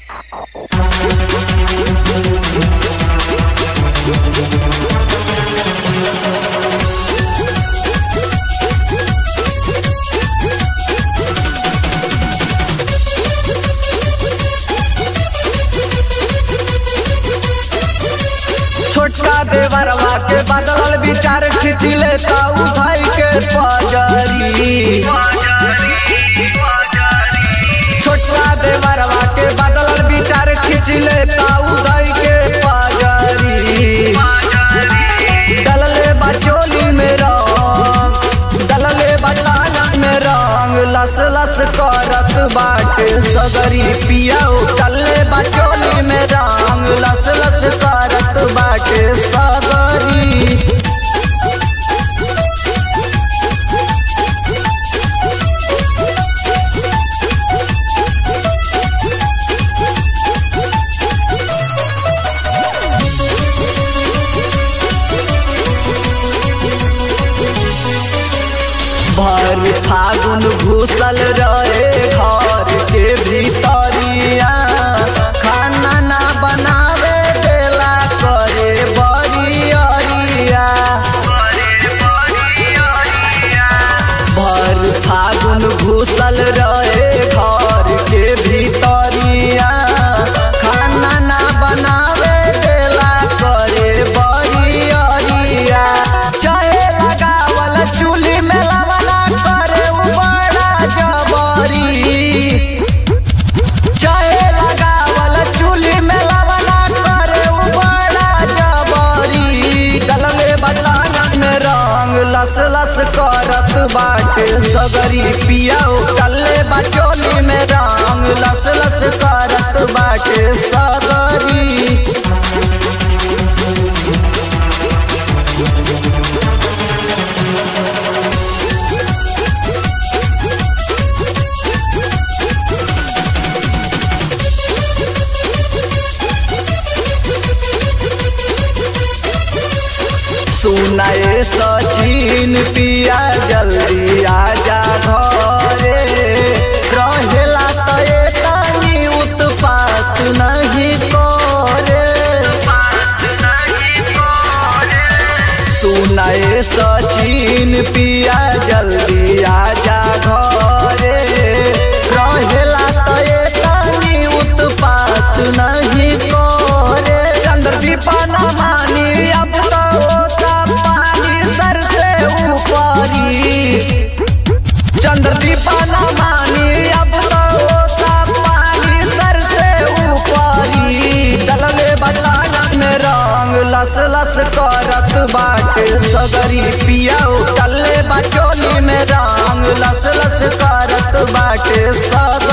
छोटका देवरवा के बदलल विचार खींच लेता उठाई के पजरी छोटका देवरवा के बदलल विचार खींच लेता उठाई के पजरी डलले बचोली में रंग डलले बलाना में रंग लस लस करत बाटे सगरी पियाओ डलले बचोली में रंग लस लस करत बाटे सगरी भर फागुन घुसल रहे घर के भीतरिया खाना ना बनावे देला करे बरियरिया भर फागुन घुसल रहे घर के भीतरिया खाना ना बनावे देला करे बरियरिया चाहे लगावल चूल्ही में लवना करे उ बड़ा जबरी चाहे लगावल चूल्ही में लवना करे उ बड़ा जबरी डलले बदलाना में रंग लस लस करत बाटे सगरी पियाओ डलले बचोली में रंग लस लस करत बाटे सगरी सुनाए सचिन पिया जल्दी आजा घरे रहेला तए तनी उत्पात नहीं करे सुनाए सचिन पिया जल्दी आजा घरे रहेला तए तनी उत्पात नहीं करे चंद्रदीपा न मानी अब तो होता पानी सर से ऊपरी चंद्रदीपा न मानी अब तो होता पानी सर से ऊपरी डलले बदलाना में रंग लस लस करत बाटे सगरी पियाओ डलले बचोली में रंग लस लस करत बाटे सगरी